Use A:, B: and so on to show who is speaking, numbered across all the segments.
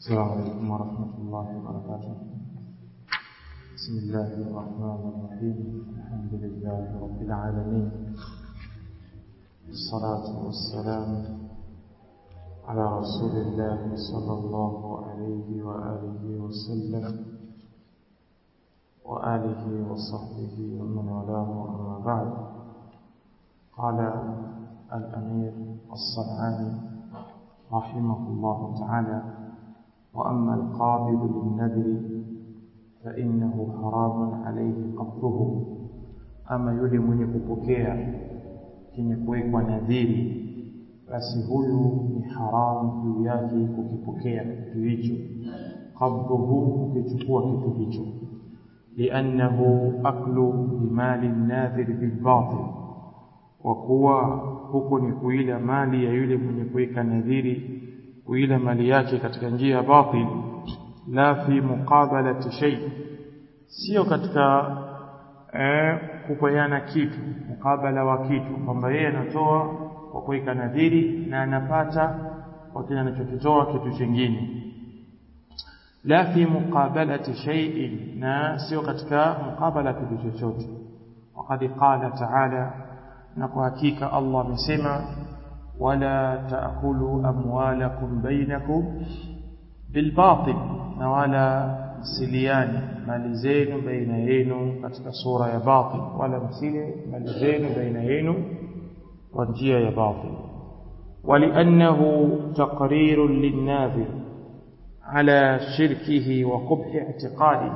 A: السلام عليكم ورحمة الله وبركاته بسم الله الرحمن الرحيم الحمد لله رب العالمين الصلاة والسلام على رسول الله صلى الله عليه وآله وسلم وآله وصحبه ومن والاه أما بعد قال الأمير الصنعاني رحمه الله تعالى وأما القابض للنذر فإنه حرام عليه قبضه أما yule mwenye kupokea chenye kuwekwa nadhiri basi huyu ni haramu juu yake kukipokea kitu hicho qabduhu kukichukua kitu hicho liannahu aklu limali nadhir bilbatil kwa kuwa huko ni kuila mali ya yule mwenye kuweka nadhiri kuila mali yake katika njia ya batil la fi muqabalati shay sio katika eh, kupeana kitu mukabala wa kitu kwamba yeye anatoa kwa kuweka nadhiri na anapata kwa kile anachokitoa kitu kingine la fi muqabalati shay'in na sio katika mukabala kitu chochote وقد قال تعالى na kwa hakika Allah amesema wala taakulu amwalakum bainakum bilbatil na wala msiliani mali zenu baina yenu katika sura ya batil wala msile mali zenu baina yenu kwa njia ya batil ولانه تقرير للناذر على شركه وقبح اعتقاده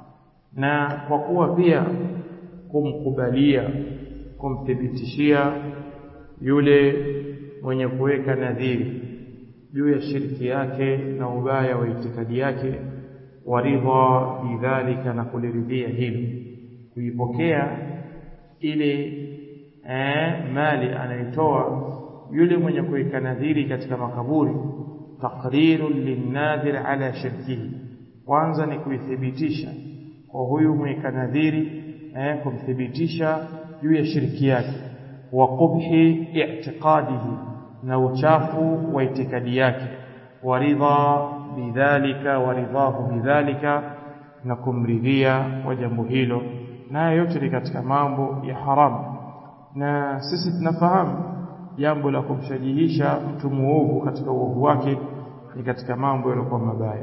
A: na kwa kuwa pia kumkubalia kumthibitishia yule mwenye kuweka nadhiri juu ya shirki yake na ubaya wa itikadi yake waridha bidhalika na kuliridhia hilo kuipokea ile eh, mali anaitoa yule mwenye kuweka nadhiri katika makaburi taqrirun linnadhir ala shirkihi kwanza ni kuithibitisha kwa huyu mweka nadhiri eh, kumthibitisha juu ya shirki yake wa qubhi i'tiqadihi na uchafu wa itikadi yake waridha bidhalika waridhahu bidhalika na kumridhia kwa jambo hilo na yote ni katika mambo ya haramu na sisi tunafahamu jambo la kumshajihisha mtu muovu katika uovu wake ni katika mambo yaliokuwa mabaya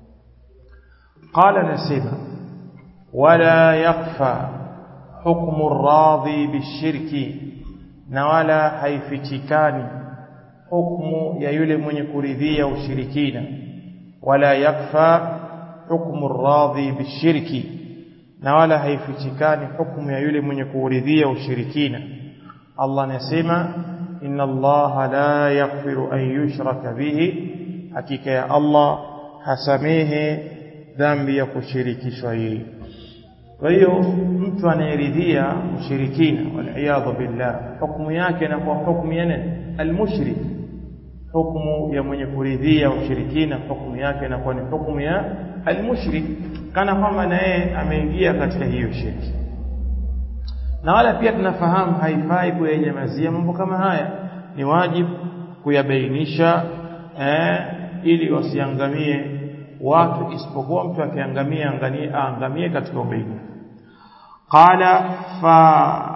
A: qala nasema wala yakfa hukmu radhi bishirki na wala haifichikani hukmu ya yule mwenye kuridhia ushirikina wala yakfa hukmu radhi bishirki na wala haifichikani hukmu ya yule mwenye kuridhia ushirikina Allah anasema inna Allah la yaghfiru an yushraka bihi hakika ya Allah hasamehe dhambi ya kushirikishwa yeye kwa hiyo mtu anayeridhia ushirikina waliyadhu billah hukumu yake na kwa hukumu ya nani almushrik hukumu ya mwenye kuridhia ushirikina hukumu yake na kwa ni hukumu ya almushrik kana kwamba na yeye ameingia katika hiyo shirki na wala pia tunafahamu haifai kuyanyamazia mambo kama haya ni wajibu kuyabainisha eh, ili wasiangamie watu isipokuwa mtu akiangamia angamie aangamie katika ubainifu qala fa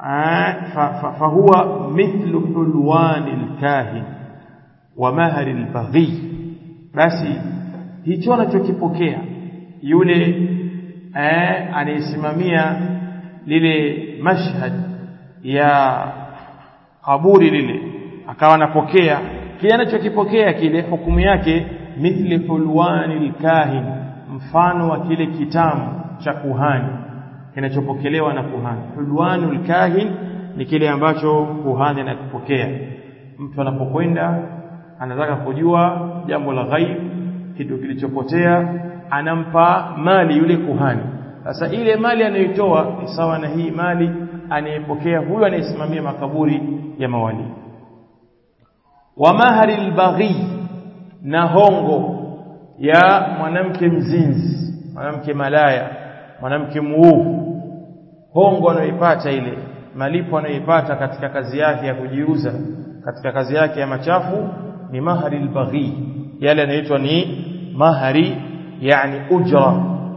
A: fahuwa mithlu hulwani alkahin wa mahari albaghi basi hicho anachokipokea yule eh, anayesimamia lile mashhad ya kaburi lile akawa anapokea kile anachokipokea kile hukumu yake mithli hulwani alkahin mfano wa kile kitamu cha kuhani kinachopokelewa na kuhani hulwanu alkahin ni kile ambacho kuhani anakipokea mtu anapokwenda anataka kujua jambo la ghaib kitu kilichopotea anampa mali yule kuhani sasa ile mali anayoitoa ni sawa na hii mali anayepokea huyu anayesimamia makaburi ya mawali wa mahari albaghi na hongo ya mwanamke mzinzi mwanamke malaya mwanamke muovu hongo anayoipata ile malipo anayoipata katika kazi yake ya kujiuza katika kazi yake ya machafu ni mahari albaghi yale yanaitwa ni mahari yani ujra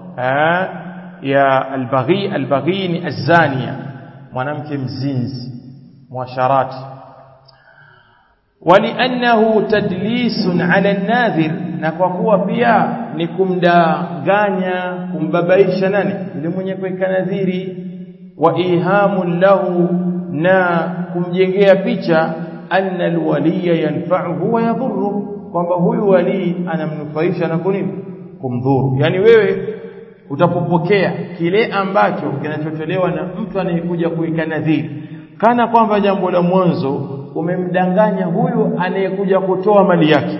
A: ya albaghi albaghi ni azania mwanamke mzinzi mwasharati ولانه تدليس على الناذر na kwa kuwa pia ni kumdanganya kumbabaisha nani yule mwenye kuweka nadhiri wa ihamun lahu na kumjengea picha anna alwaliya yanfa'uhu wa yadhurru kwamba huyu wali anamnufaisha na kunini kumdhuru yani wewe utapopokea kile ambacho kinachotolewa na mtu anayekuja kuweka nadhiri kana kwamba jambo la mwanzo umemdanganya huyu anayekuja kutoa mali yake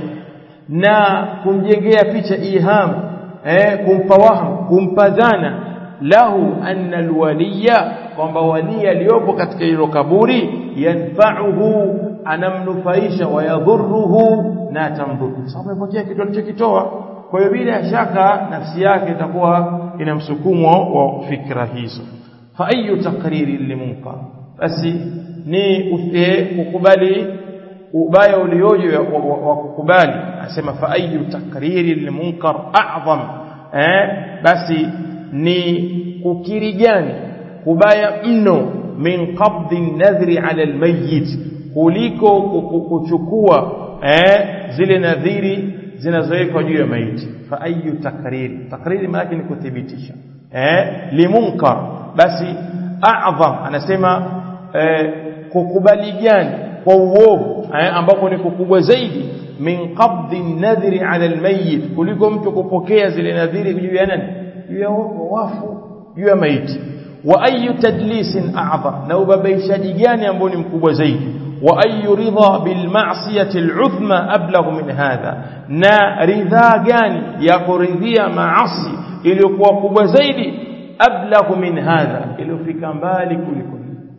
A: na kumjengea picha iham eh kumpa waham kumpa dhana lahu anna alwaliya kwamba wali aliyopo katika hilo kaburi yanfa'uhu anamnufaisha wa yadhurruhu na tamdhuru sababu amepokea kitu alichokitoa kwa hiyo bila shaka nafsi yake itakuwa ina msukumo wa fikra hizo fa ayu taqriri limunkar basi ni kukubali ubaya ulioje wa kukubali asema fa ayu takriri limunkar a'zam eh basi ni kukiri gani kubaya mno min qabdi nadhri ala almayyit kuliko kuchukua eh zile nadhiri zinazowekwa juu ya maiti fa ayu takriri takriri maana ni kuthibitisha eh limunkar basi a'zam anasema eh, kukubali gani kwa uovu eh, ambako ni kukubwa zaidi min qabdi nadhri ala almayyit kuliko mtu kupokea zile nadhiri juu ya nani juu ya wafu juu ya maiti wa ayu tadlisin a'zam na ubabaishaji gani ambao ni mkubwa zaidi wa ayu ridha bil ma'siyati al'uzma ablagh min hadha na ridha gani ya kuridhia maasi iliyokuwa kubwa zaidi ablagh min hadha iliyofika mbali kuliko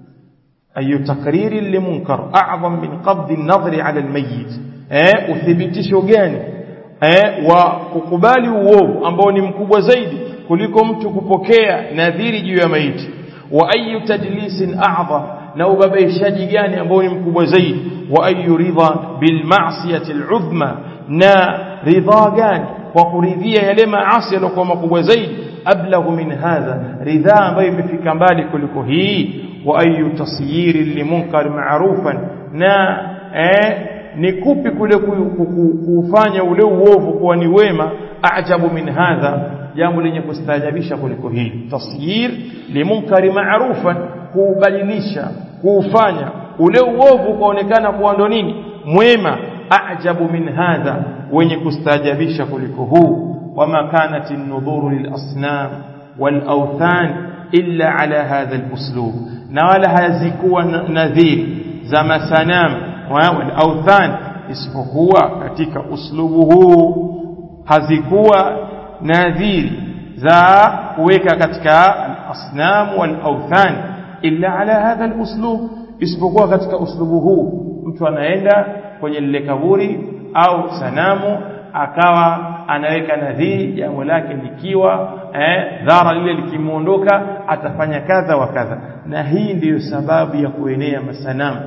A: أي تقرير لمنكر أعظم من قبض النظر على الميت eh uthibitisho gani eh wa kukubali uovu ambao ni mkubwa zaidi kuliko mtu kupokea nadhiri juu ya maiti wa ayu tadlisin a'zam na ubabaishaji gani ambao ni mkubwa zaidi wa ayu ridha bil ma'siyati al'uzma na ridha gani kwa kuridhia yale maasi yaliokuwa makubwa zaidi ablaghu min hadha ridha ambayo imefika mbali kuliko hii واي تصيير لمنكر معروفا na eh ni kupi kule kufanya ule uovu kuwa ni wema ajabu min hadha jambo lenye kustaajabisha kuliko hili tasyir limunkari ma'rufan kubadilisha kufanya ule uovu kuonekana kuwa ndo nini mwema ajabu min hadha wenye kustaajabisha kuliko huu wama kanat an-nudhuru lil asnam wal awthan illa ala hadha al-uslub na wala hazikuwa nadhiri za masanam wal authan isipokuwa katika uslubu huu hazikuwa nadhiri za kuweka katika al-asnam wal authan illa ala hadha al-uslub isipokuwa katika uslubu huu mtu anaenda kwenye lile kaburi au sanamu akawa anaweka nadhiri jambo lake likiwa eh, dhara lile likimuondoka atafanya kadha wa kadha na hii ndiyo sababu ya kuenea masanamu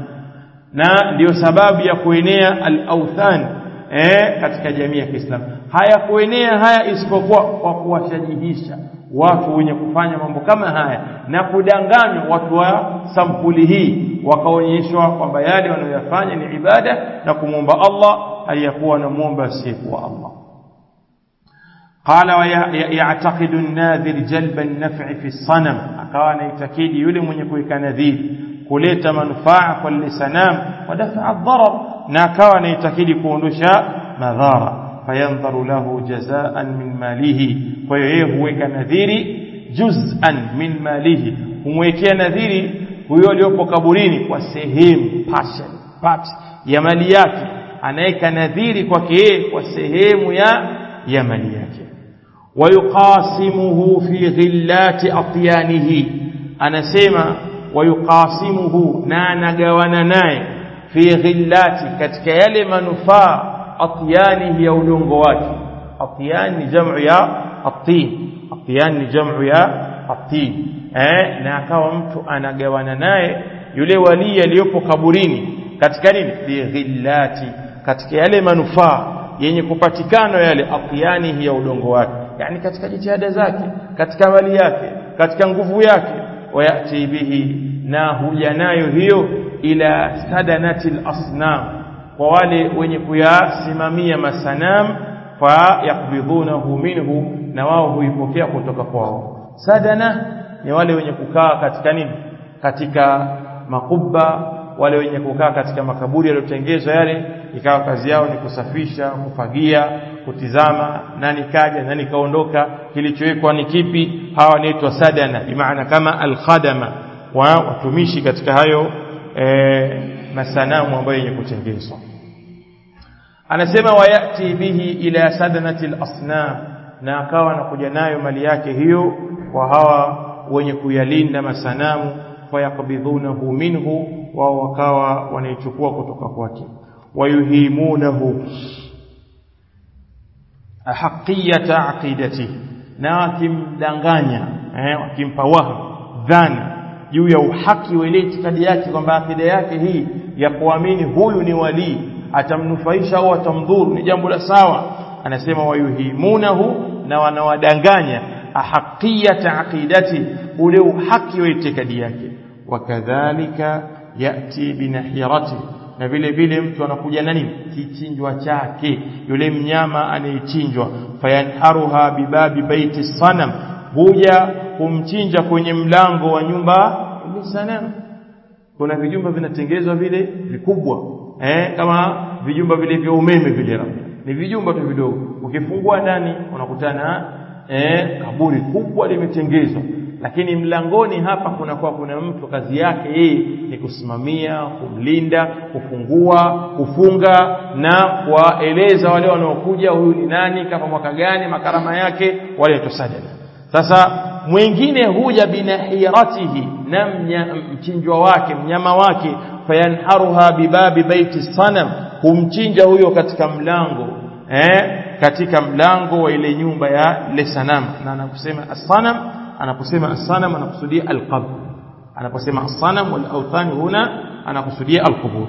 A: na ndiyo sababu ya kuenea al-authan eh, katika jamii ya Kiislamu haya kuenea haya isipokuwa kwa kuwashajihisha watu wenye kufanya mambo kama haya na kudanganywa watu wa sampuli hii wakaonyeshwa kwamba yale wanayoyafanya ni ibada na kumwomba Allah aliyakuwa anamuomba asiyekuwa Allah قال ويعتقد الناذر جلب النفع في الصنم akawa anaitakidi yule mwenye kuweka nadhiri kuleta manufaa kwa lile sanam wadafa ad-darar na akawa anaitakidi kuondosha madhara fayandharu lahu jazaan min malihi kwa hiyo yeye huweka nadhiri juz'an min malihi humwekea nadhiri huyo aliyopo kaburini kwa sehemu portion part ya mali yake anaweka nadhiri kwake yeye kwa sehemu ya ya mali yake ويقاسمه في غلات أطيانه anasema wayuqasimuhu na anagawana naye fi ghillati katika yale manufaa atyanihi ya udongo wake atyan ni jamu ya atin atyan ni jamu ya atin eh na akawa mtu anagawana naye yule wali aliyopo kaburini katika nini fi ghillati katika yale manufaa yenye kupatikana yale atyanihi ya udongo wake yani katika jitihada zake katika mali yake katika nguvu yake wayati bihi na huja nayo hiyo ila sadanati asnam kwa wale wenye kuyasimamia masanam fa yakbidhunahu minhu na wao huipokea kutoka kwao sadana ni wale wenye kukaa katika nini katika makubba wale wenye kukaa katika makaburi yaliyotengezwa yale ikawa kazi yao ni kusafisha kufagia kutizama nani kaja nani kaondoka kilichowekwa ni kipi hawa wanaitwa sadana bimaana kama alkhadama wa watumishi katika hayo e, masanamu ambayo yenye kutengezwa anasema wayati bihi ila sadanati al-asnam na akawa anakuja nayo mali yake hiyo kwa hawa wenye kuyalinda masanamu fayakbidhunahu minhu wao wakawa wanaichukua kutoka kwake wayuhimunahu haqiyata aqidati na wakimdanganya eh, wakimpa wahm dhana juu ya uhaki wa ile itikadi yake kwamba akida yake hii ya kuamini huyu ni walii atamnufaisha au atamdhuru ni jambo la sawa anasema wayuhimunahu na wanawadanganya ahaqiyata aqidati ule uhaki wa itikadi yake wakadhalika yati binahirati na vile vile mtu anakuja na nini kichinjwa chake yule mnyama anayechinjwa fayanharuha bibabi baiti sanam huja kumchinja kwenye mlango wa nyumba ile sanam kuna vijumba vinatengezwa vile vikubwa eh kama vijumba vile vya umeme vile labda ni vijumba tu vidogo ukifungua ndani unakutana eh kaburi kubwa limetengezwa lakini mlangoni hapa kunakuwa kuna mtu kazi yake yeye ni kusimamia kumlinda kufungua kufunga na kuwaeleza wale wanaokuja huyu ni nani kama mwaka gani makarama yake wale tusajada sasa mwingine huja binahiratihi na mchinjwa wake mnyama wake fayanharuha bibabi baiti sanam humchinja huyo katika mlango eh katika mlango wa ile nyumba ya ile sanamu na anakusema as-sanam anaposema as-sanam anakusudia al-qabr anaposema as-sanam wal awthan huna anakusudia al-qubur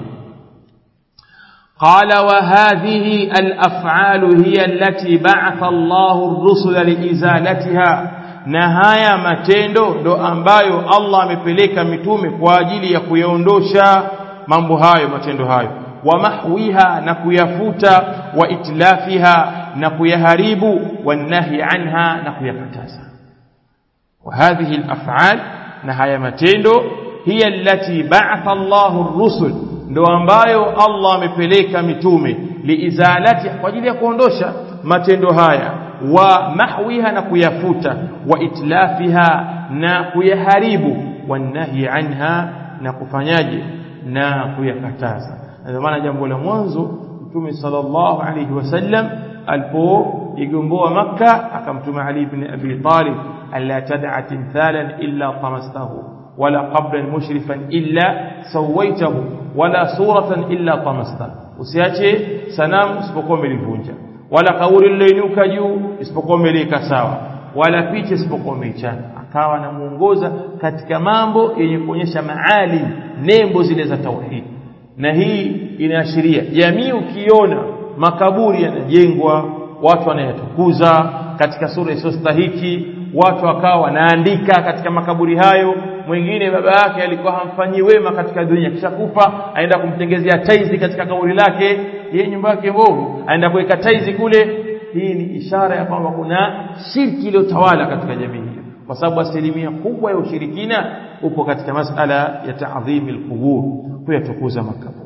A: قال وهذه الافعال هي التي بعث الله الرسل لازالتها na haya matendo ndo ambayo Allah amepeleka mitume kwa ajili ya kuyaondosha mambo hayo matendo hayo wa mahwiha na kuyafuta wa itlafiha na kuyaharibu wanahi anha na kuyakataza وهذه الافعال na haya matendo hiya allati ba'atha Allahu ar-rusul ndo ambayo Allah amepeleka mitume liizalati kwa ajili ya kuondosha matendo haya wa mahwiha na kuyafuta wa itlafiha na kuyaharibu wanahi anha na kufanyaje na kuyakataza ndio maana jambo la mwanzo mtume sallallahu alayhi wasallam alipoigomboa makka akamtuma ali ibn abi talib alla tad'a timthalan illa tamastahu wala qabran mushrifan illa sawaitahu wala suratan illa tamastahu usiache sanamu usipokuwa umelivunja wala kauri liloinuka juu isipokuwa umeliweka sawa wala picha isipokuwa umeichana akawa anamuongoza katika mambo yenye kuonyesha maali nembo zile za tauhid na hii inaashiria jamii ukiona makaburi yanajengwa watu wanayatukuza katika sura isiyostahiki watu wakawa wanaandika katika makaburi hayo mwingine baba yake alikuwa hamfanyii wema katika dunia kisha kufa aenda kumtengezea taizi katika kaburi lake yeye nyumba yake mbovu aenda kuweka taizi kule hii ni ishara ya kwamba kuna shirki iliyotawala katika jamii hiyo kwa sababu asilimia kubwa ya ushirikina upo katika masala ya taadhimi alqubur kuyatukuza makaburi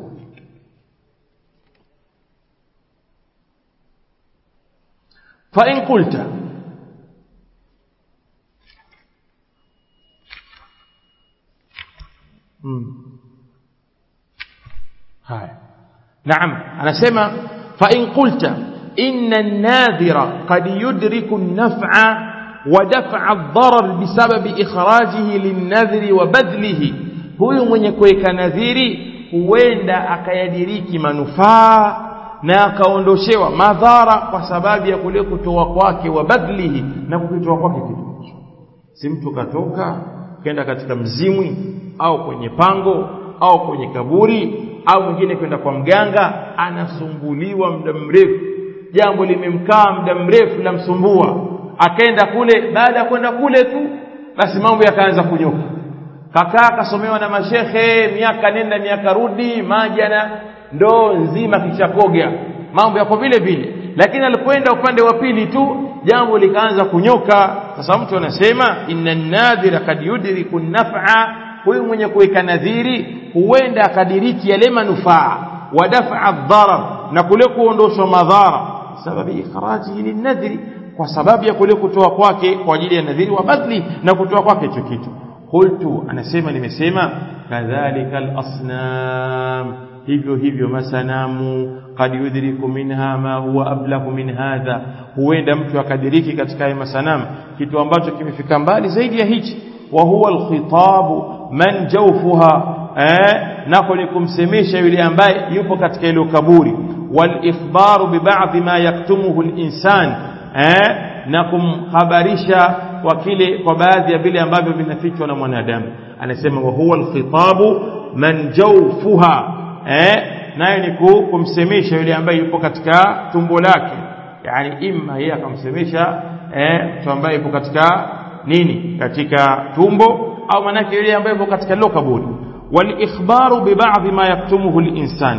A: fa in qulta haya naam anasema fa in qulta inna an-nadhira qad yudriku an-naf'a wa daf'a ad-darar bisababi ikhrajihi lin-nadhri wa badlihi huyu mwenye kuweka nadhiri huenda akayadiriki manufaa na akaondoshewa madhara kwa sababu ya kule kutoa kwake wa badlihi na kukitoa kwake kitu si mtu katoka kenda katika mzimwi au kwenye pango au kwenye kaburi au mwingine kwenda kwa mganga anasumbuliwa muda mrefu jambo limemkaa muda mrefu lamsumbua akaenda kule baada ya kwenda kule tu basi mambo yakaanza kunyoka kakaa akasomewa na mashekhe miaka nenda miaka rudi maji na ndoo nzima kishakoga mambo yako vile vile lakini alipoenda upande wa pili tu jambo likaanza kunyoka sasa mtu anasema inna nadhira kad yudriku naf'a huyu mwenye kuweka nadhiri huenda akadiriki yale manufaa wa daf'a dharar na kule kuondoshwa madhara sababu ikhrajihi linadhri kwa sababu ya kule kutoa kwake kwa ajili ya nadhiri wa badli na kutoa kwake hicho kitu qultu anasema nimesema kadhalika al-asnam hivyo hivyo masanamu qad yudriku minha ma huwa ablahu min hadha huenda mtu akadiriki katika haya masanamu kitu ambacho kimefika mbali zaidi ya hichi wa huwa alkhitabu man jawfuha eh nako ni kumsemesha yule ambaye yupo katika ile kaburi wal ikhbaru bi ba'dhi ma yaktumuhu al-insan eh na kumhabarisha kwa kile kwa baadhi ya vile ambavyo vinafichwa na mwanadamu anasema wa huwa alkhitabu man jawfuha eh naye ni kumsemesha yule ambaye yupo katika tumbo lake yani imma yeye akamsemesha eh mtu ambaye yupo katika nini katika tumbo au manake yule ambaye yupo katika lilo kaburi wal ikhbaru bi ba'dhi ma yaktumuhu al insan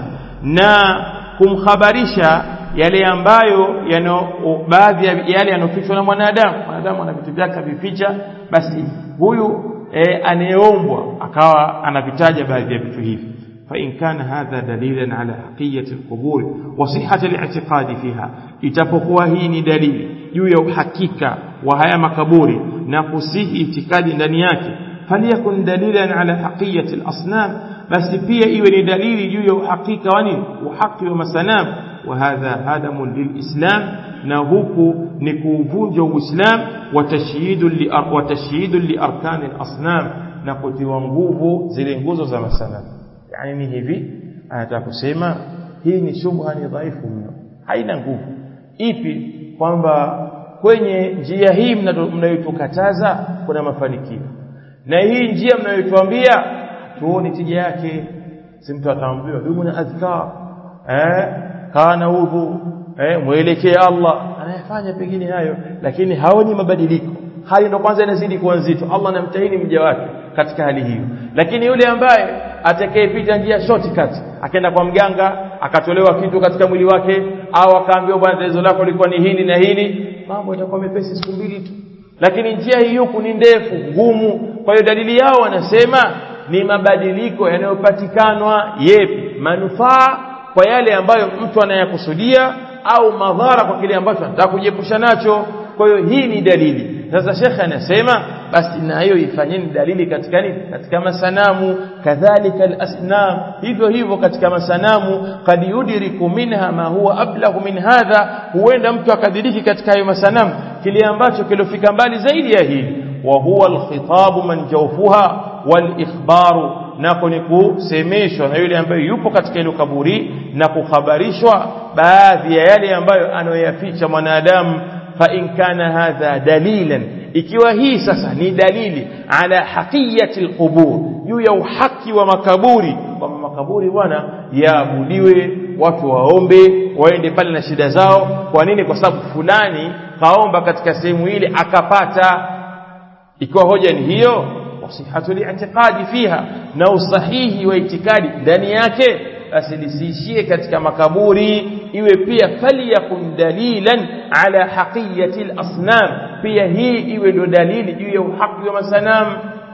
A: na kumhabarisha yale ambayo yano baadhi ya yale yanofichwa na mwanadamu mwanadamu ana vitu vyake vificha basi huyu e, anayeombwa akawa anavitaja baadhi ya vitu hivi فإن كان هذا دليلا على حقية القبور وصحة الاعتقاد فيها itapokuwa hii ni dalili juu ya uhakika wa haya makaburi na kusihi itikadi ndani yake faliyakun dalilan ala haqiyati al-asnam basi pia iwe ni dalili juu ya uhakika wa nini uhaki wa masanam wa hadha hadamun lilislam na huku ni kuuvunja uislam wa tashyidu li wa tashyidu li arkan al-asnam na kutiwa nguvu zile nguzo za masanam yani ni hivi anataka kusema hii ni shubha ni dhaifu mno haina nguvu ipi kwamba kwenye njia hii mnayotukataza kuna mafanikio na hii njia mnayotuambia tuone tija yake si mtu ataambiwa dumu na adhkar eh kana udhu eh mwelekee Allah anayefanya pengine hayo lakini haoni mabadiliko hali ndo kwanza inazidi kuwa nzito Allah anamtahini mja wake katika hali hiyo lakini yule ambaye atakayepita njia shortcut akaenda kwa mganga akatolewa kitu katika mwili wake au akaambiwa bwana tatizo lako lilikuwa ni hili na hili mambo yatakuwa mepesi siku mbili tu lakini njia hii huku ni ndefu ngumu kwa hiyo dalili yao wanasema ni mabadiliko yanayopatikanwa yepi manufaa kwa yale ambayo mtu anayakusudia au madhara kwa kile ambacho anataka kujiepusha nacho kwa hiyo hii ni dalili sasa shekhe anasema basi na hiyo ifanyeni dalili katika nini katika masanamu kadhalika alasnam hivyo hivyo katika masanamu kad yudriku minha ma huwa ablahu min hadha huenda mtu akadiriki katika hayo masanamu kile ambacho kilofika mbali zaidi ya hili wa huwa alkhitabu man jawfuha wal ikhbaru nako ni kusemeshwa na yule ambaye yupo katika ile kaburi na kukhabarishwa baadhi ya yale ambayo anayoyaficha mwanadamu fa in kana hadha dalilan ikiwa hii sasa ni dalili ala haqiyati alqubur juu ya uhaki wa makaburi kwamba makaburi bwana yaabudiwe watu waombe waende pale na shida zao kwa nini kwa sababu fulani kaomba katika sehemu ile akapata ikiwa hoja ni hiyo wasihatu li'tiqadi fiha na usahihi wa itikadi ndani yake basi lisiishie katika makaburi iwe pia faliyakun dalilan ala haqiyati al-asnam pia hii iwe ndo dalili juu ya uhaki wa masanam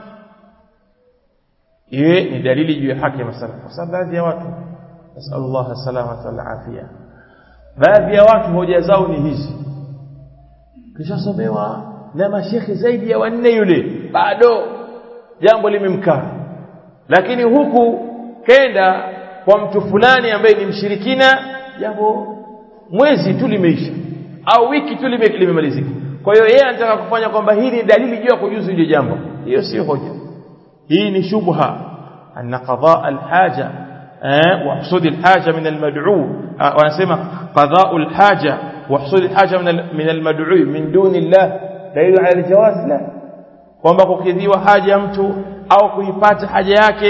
A: iwe ni dalili juu ya haki ya masanam kwa sababu baadhi ya watu nasallallahu salamata wal afia baadhi ya watu hoja zao ni hizi kishasomewa na mashekhi zaidi ya wanne yule bado jambo limemkaa lakini huku kenda kwa mtu fulani ambaye ni mshirikina jambo mwezi tu limeisha au wiki tu limemalizika kwa hiyo yeye anataka kufanya kwamba hii ni dalili juu ya kujuzu ile jambo hiyo sio hoja hii ni shubha anna qadaa alhaja eh wa husud alhaja min almad'u wanasema qadaa alhaja wa husud alhaja min almad'u min duni Allah dalilu ala aljawaz la kwamba kukidhiwa haja mtu au kuipata haja yake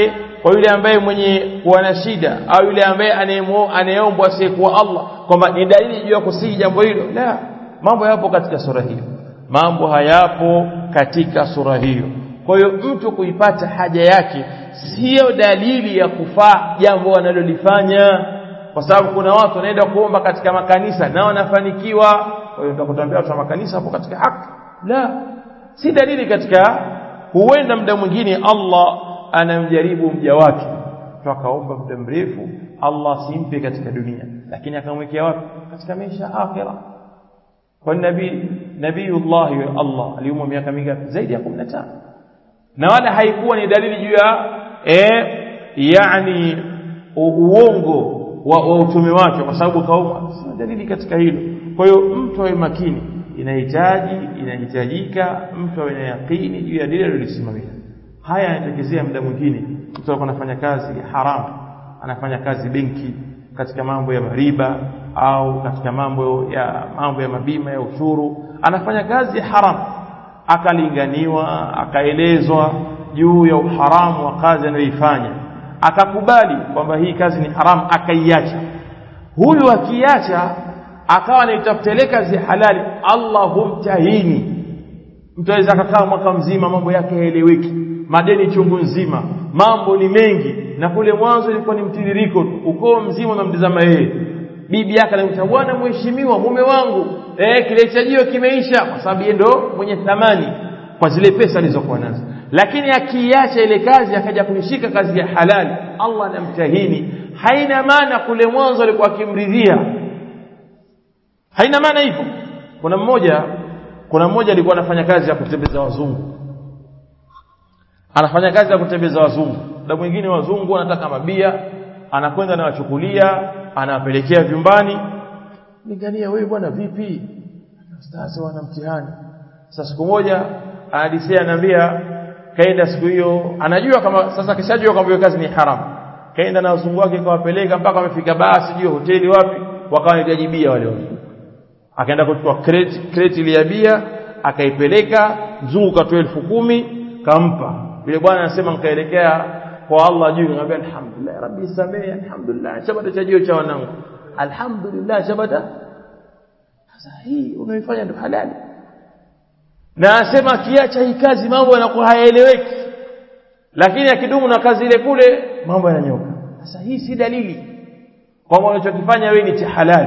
A: kwa yule ambaye mwenye kuwa na shida au yule ambaye anayeombwa asiyekuwa Allah kwamba ni dalili juu ya kusihi jambo hilo la mambo yapo katika sura hiyo mambo hayapo katika sura hiyo kwa hiyo mtu kuipata haja yake sio dalili ya kufaa jambo analolifanya kwa sababu kuna watu wanaenda kuomba katika makanisa na wanafanikiwa kwa hiyo tutakutambia watu wa makanisa hapo katika haki la si dalili katika huenda muda mwingine Allah anamjaribu mja wake tukaomba muda mrefu Allah simpe katika dunia lakini akamwekea wapi katika maisha akhira kwa nabii nabiiullah Allah aliumwa miaka mingapi zaidi ya 15 na wala haikuwa ni dalili juu ya eh yani uongo wa, wa utume wake kwa sababu kaumwa sina dalili katika hilo kwa hiyo mtu awe makini inahitaji inahitajika mtu awe na yakini juu ya dini alilosimamia haya yanatokezea muda mwingine mtu alikuwa anafanya kazi haramu anafanya kazi benki katika mambo ya mariba au katika mambo ya mambo ya mabima ya ushuru anafanya kazi ya haramu akalinganiwa akaelezwa juu ya uharamu wa kazi anayoifanya akakubali kwamba hii kazi ni haramu akaiacha huyu akiacha akawa anaitafuta kazi halali Allah humtahini mtu aweza akakaa mwaka mzima mambo yake haeleweki madeni chungu nzima mambo ni mengi na kule mwanzo ilikuwa ni mtiririko tu ukoo mzima unamtazama yeye bibi yake anamwita bwana mheshimiwa mume wangu eh kile chajio kimeisha kwa sababu yeye ndo mwenye thamani kwa zile pesa alizokuwa nazo lakini akiacha ile kazi akaja kuishika kazi ya halali Allah anamtahini haina maana kule mwanzo alikuwa akimridhia haina maana hivyo kuna mmoja kuna mmoja alikuwa anafanya kazi ya kutembeza wazungu anafanya kazi ya kutembeza wazungu na mwingine wazungu anataka mabia anakwenda anawachukulia anawapelekea vyumbani lingania wewe bwana vipi ustazi wana mtihani sasa siku moja anadisia anaambia kaenda siku hiyo anajua kama sasa kishajua kwamba hiyo kazi ni haramu kaenda na wazungu wake kawapeleka mpaka wamefika basi sijui hoteli wapi wakawa wanajibia wale wazungu akaenda kuchukua crate crate ile ya bia akaipeleka mzungu katoa elfu kumi kampa yule bwana anasema nikaelekea kwa Allah juu nikamwambia alhamdulillah rabbi samehe alhamdulillah shabada chajio cha wanangu alhamdulillah shabada sasa hii unaifanya ndio halali na anasema akiacha hii kazi mambo yanakuwa hayaeleweki lakini akidumu na kazi ile kule mambo yananyoka sasa hii si dalili kwamba unachokifanya wewe ni cha halali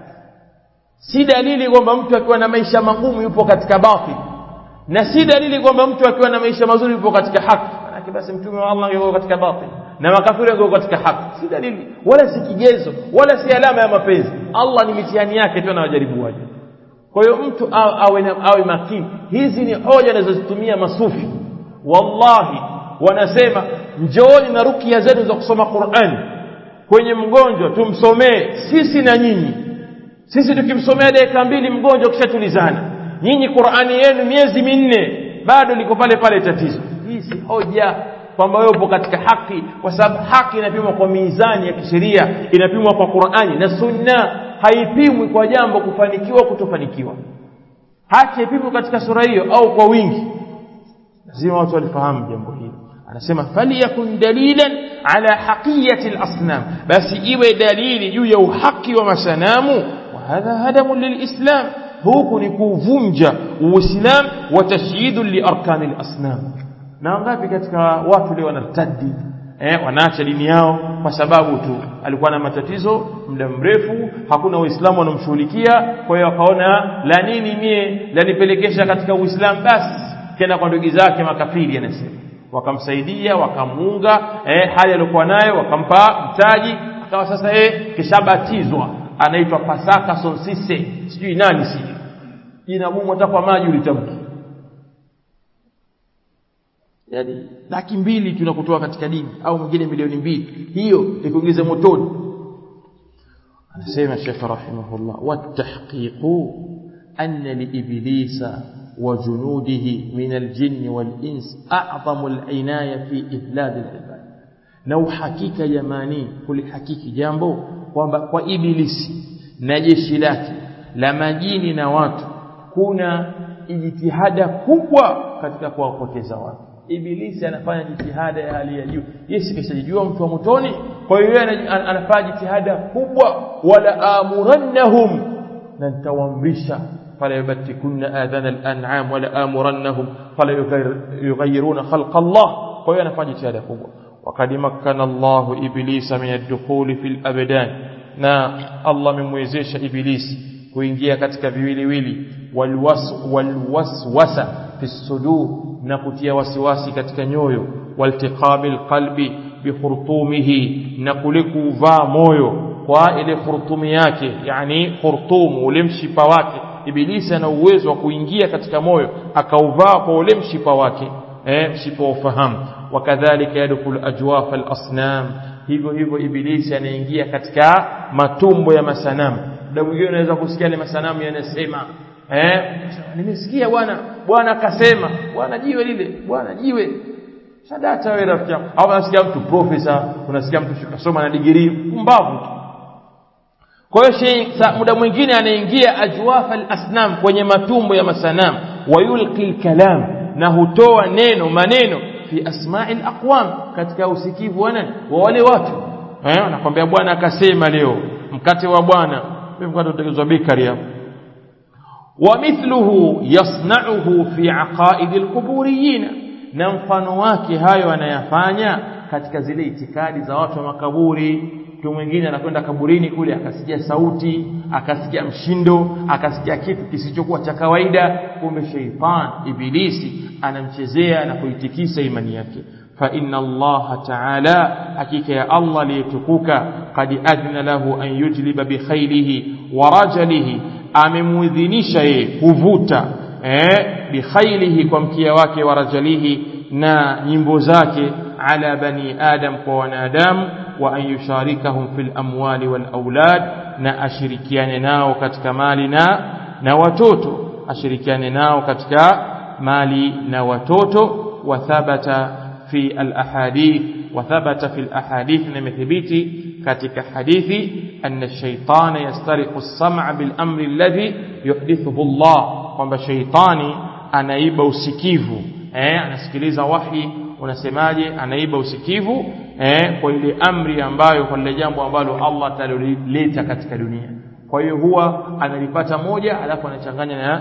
A: si dalili kwamba mtu akiwa na maisha magumu yupo katika batil na si dalili kwamba mtu akiwa na maisha mazuri yupo katika haki manake basi mtume wa Allah yuko katika batil na makafiri yuko katika haki si dalili wala si kigezo wala si alama ya mapenzi Allah ni mitihani yake tu anawajaribu waje kwa hiyo mtu awe awe makini hizi ni hoja anazozitumia masufi wallahi wanasema njooni na rukia zetu za kusoma Qur'an kwenye mgonjwa tumsomee sisi na nyinyi sisi tukimsomea dakika mbili mgonjwa kishatulizana nyinyi Qur'ani yenu miezi minne bado liko pale pale tatizo hii si hoja kwamba wewe upo katika haki kwa sababu haki inapimwa kwa mizani ya kisheria inapimwa kwa Qur'ani na Sunna haipimwi kwa jambo kufanikiwa kutofanikiwa haki haipimwi katika sura hiyo au kwa wingi lazima watu walifahamu jambo hili anasema faliyakun dalilan ala haqiyati al-asnam basi iwe dalili juu ya uhaki wa masanamu wa hadha hadamu lilislam huku ni kuvunja uislam wa tashyidu li arkani al-asnam na ngapi katika watu leo wanartadi eh wanaacha dini yao kwa sababu tu alikuwa na matatizo muda mrefu hakuna uislamu wanamshughulikia kwa hiyo akaona la nini mie lanipelekesha katika uislamu basi kenda kwa ndugu zake makafiri anasema wakamsaidia wakamuunga eh, hali aliyokuwa nayo wakampa mtaji akawa sasa eh, kishabatizwa anaitwa Pasaka Sonsise sijui nani sijui jina gumu hata kwa maji ulitamki yani laki mbili tunakutoa katika dini au mwingine milioni mbili hiyo ikuingize motoni anasema Sheikh rahimahullah watahqiqu anna liiblisa وجنوده من الجن والإنس أعظم العناية في إذلال العباد na uhakika jamani kulihakiki jambo kwamba kwa ibilisi na jeshi lake la majini na watu kuna jitihada kubwa katika kuwapoteza watu
B: ibilisi anafanya jitihada ya hali ya juu yeye kishajijua mtu wa motoni kwa hiyo yeye anafanya jitihada kubwa wala amurannahum na nitawaamrisha fala yubtikunna adhana al-an'am wala amurannahum fala yughayyiruna khalqa Allah kwa hiyo anafanya jitihada kubwa وقد مكن الله إبليس من الدخول في الأبدان na Allah amemwezesha ibilisi kuingia katika viwiliwili walwaswasa fi sudur na kutia wasiwasi katika nyoyo waltiqabil qalbi bikhurtumihi na kule kuvaa moyo kwa ile khurtumi yake yani khurtum ule mshipa wake ibilisi ana uwezo wa kuingia katika moyo akauvaa kwa ule mshipa wake eh mshipa wa ufahamu wakadhalika yadkhulu ajwaf al-asnam hivyo hivyo ibilisi anaingia katika matumbo ya masanamu muda mwingine unaweza kusikia ile masanamu yanasema eh nimesikia bwana bwana akasema bwana jiwe lile bwana jiwe sadata wewe rafiki yangu au unasikia mtu profesa unasikia mtu kasoma na degree mbavu tu kwa hiyo muda mwingine anaingia ajwaf al-asnam kwenye matumbo ya masanamu wayulqi al-kalam na hutoa neno maneno fi asma'i al-aqwam katika usikivu wa nani wa wale watu eh anakwambia bwana akasema leo mkate wa bwana mimi mkate utengenezwa bakery hapo ومثله يصنعه في عقائد القبوريين na mfano wake hayo anayafanya katika zile itikadi za watu wa makaburi mtu mwingine anakwenda kaburini kule akasikia sauti akasikia mshindo akasikia kitu kisichokuwa cha kawaida kumbe sheitan ibilisi anamchezea na kuitikisa imani yake fa inna allaha ta'ala hakika ya allah liyetukuka qad adna lahu an yujliba bi khaylihi wa rajalihi amemuidhinisha yeye kuvuta eh bi khaylihi kwa mkia wake wa rajalihi na nyimbo zake ala bani adam kwa wanadamu wa an yusharikahum fil amwali wal aulad na ashirikiane nao katika mali na na watoto ashirikiane nao katika mali na watoto wa thabata fi al ahadith wa thabata fi al ahadith na imethibiti katika hadithi anna shaytana yastariqu as-sam'a bil amri alladhi yuhdithuhu Allah kwamba shaytani anaiba usikivu eh anasikiliza wahi unasemaje anaiba usikivu eh kwa ile amri ambayo kwa lile jambo ambalo Allah atalileta katika dunia kwa hiyo huwa analipata moja alafu anachanganya na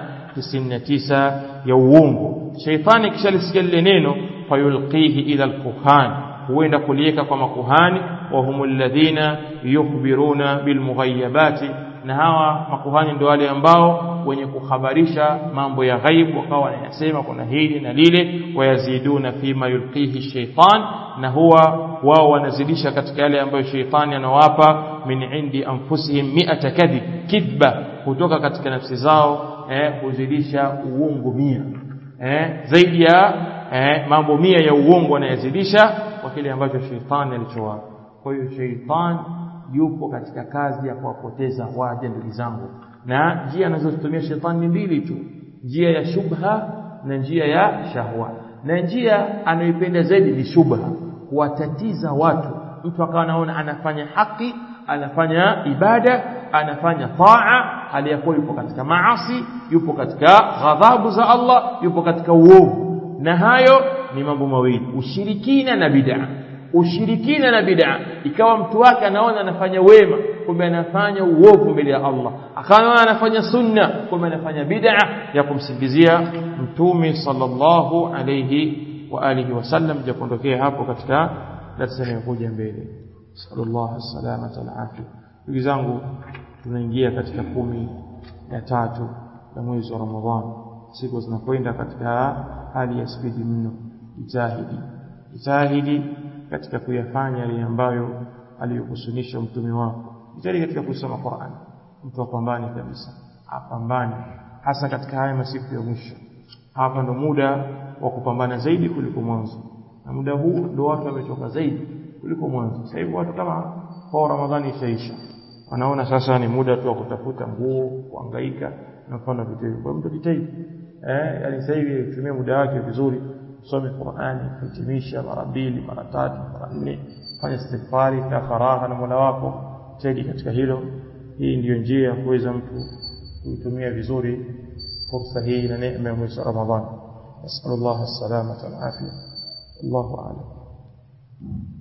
B: 99 ya uongo shaitani kishalisikia lile neno fayulqihi ila alkuhan huenda kulieka kwa makuhani wa humul ladhina yukhbiruna bilmughayabati na hawa makuhani ndio wale ambao wenye kuhabarisha mambo ya ghaibu wakawa wanayasema kuna hili na lile wayaziduna fima yulqihi shaitan na huwa wao wanazidisha katika yale ambayo shaitani anawapa min indi anfusihim mi'ata kadhib kidba kutoka katika nafsi zao eh, kuzidisha uongo mia eh, zaidi ya eh, mambo mia ya uongo wanayazidisha kwa kile ambacho shaitani alichowapa kwa hiyo shaitani yupo katika kazi ya kuwapoteza waja ndugu zangu na njia anazozitumia shetani ni mbili tu njia ya shubha na njia ya shahwa na njia anayoipenda zaidi ni shubha kuwatatiza watu mtu akawa anaona anafanya haki anafanya ibada anafanya taa hali ya kuwa yupo katika maasi yupo katika ghadhabu za Allah yupo katika uovu na hayo ni mambo mawili ushirikina na bid'a ushirikina na bid'a ikawa mtu wake anaona anafanya wema kumbe anafanya uovu mbele ya Allah akaona anafanya sunna kumbe anafanya bid'a ya kumsingizia mtume sallallahu alayhi wa alihi wasallam japondokea hapo katika darasa inayokuja mbele sallallahu salamata alafia ndugu zangu tunaingia katika kumi ya tatu ya mwezi wa Ramadhani siku zinakwenda katika hali ya spidi mno jitahidi jitahidi katika kuyafanya yale ambayo aliyokusunisha mtume wako jitahidi katika kusoma Qur'an mtu apambane kabisa apambane hasa katika haya masiku ya mwisho hapa ndo muda wa kupambana zaidi kuliko mwanzo na muda huu ndo watu wamechoka zaidi kuliko mwanzo sasa hivi watu kama kwa Ramadhani ishaisha wanaona sasa ni muda tu wa kutafuta nguo kuhangaika na mfano vitu hivyo kwa mtu jitahidi eh yani sasa hivi tumie muda wake vizuri usome Qur'ani hitimisha mara mbili mara tatu mara nne fanya istighfari ka faragha na Mola wako zaidi katika hilo hii ndiyo njia ya kuweza mtu kuitumia vizuri fursa hii na neema ya mwezi wa Ramadhani nasallallahu alaihi wasallam
A: Allahu a'lam